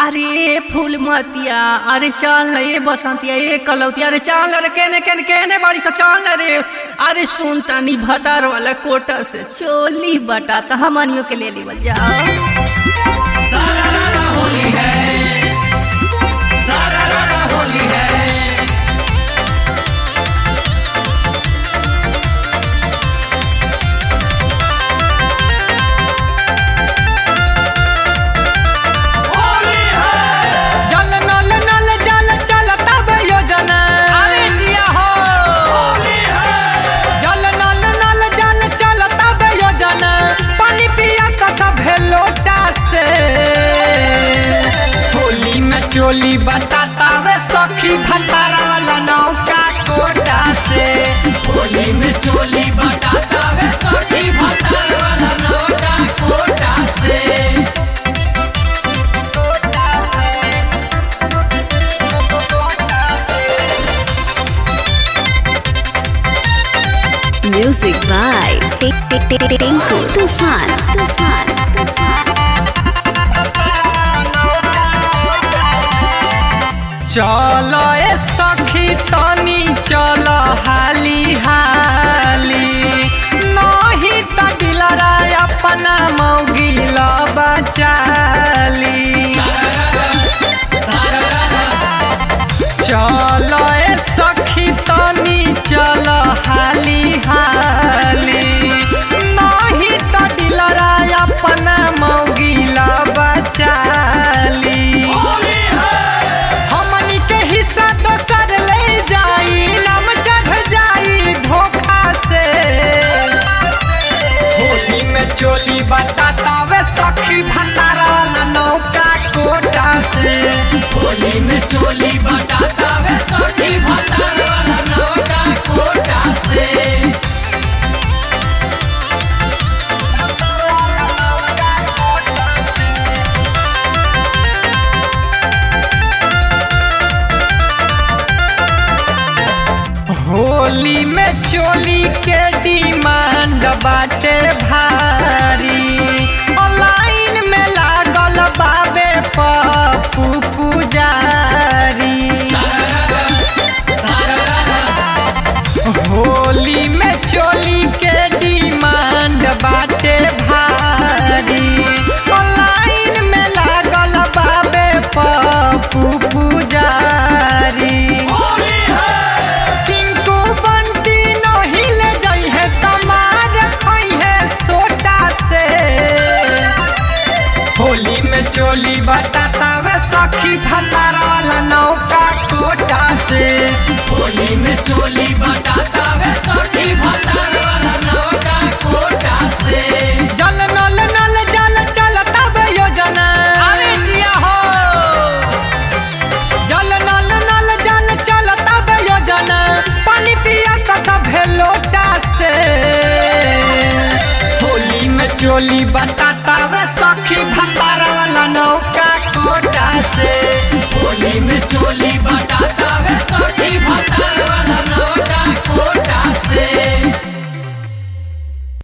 अरे फूल मतिया अरे चल न ये बसंतिया ये कलौतिया अरे चल रे केने केने केने बाड़ी सा चल रे अरे सुन तनी भतार वाला कोटा से चोली बटा त हमनियों के ले लीवल जाओ जल नल नल जल चलता बे योजना अरे जिया हो जल नल नल जल चलता बे योजना पानी पिया तथा भेलोटा से होली में चोली बताता वे सखी भतारा वाला नौका कोटा से होली में चोली बताता वे सखी भतारा वाला नौका कोटा से Music by Tinku Tufan. Tufan. Tufan. चल ए सखी तनी चल हाली हाली नहीं त दिलरा अपना मौगिल बचाली चल ए सखी तनी चल हाली हाली नहीं त दिलरा अपना मौगिल बचाली हमनी के हिस्सा तो कर ले जाई नाम चढ़ जाई धोखा से होली में चोली बताता वे सखी भतारा वाला नौका कोटा से होली में चोली बताता वे सखी भतारा वाला नौका कोटा से होली में चोली के डिमांड बाटे भारी ऑनलाइन में लागल बाबे पप्पू पुजारी होली में चोली के डिमांड बाटे भारी ऑनलाइन में लागल बाबे पप्पू पुजारी किनको बंटी नहीं ले जाई है तमार खोई है सोटा से होली में चोली बताता वे सखी भतारा वाला नौका कोटा से होली में चोली बताता वे सखी भतारा वाला नौका कोटा से जल नल नल जल चलता बे योजना अरे जिया हो जल नल नल जल चलता बे योजना पानी पिया तथा भेलोटा से होली में चोली बताता वे सखी भता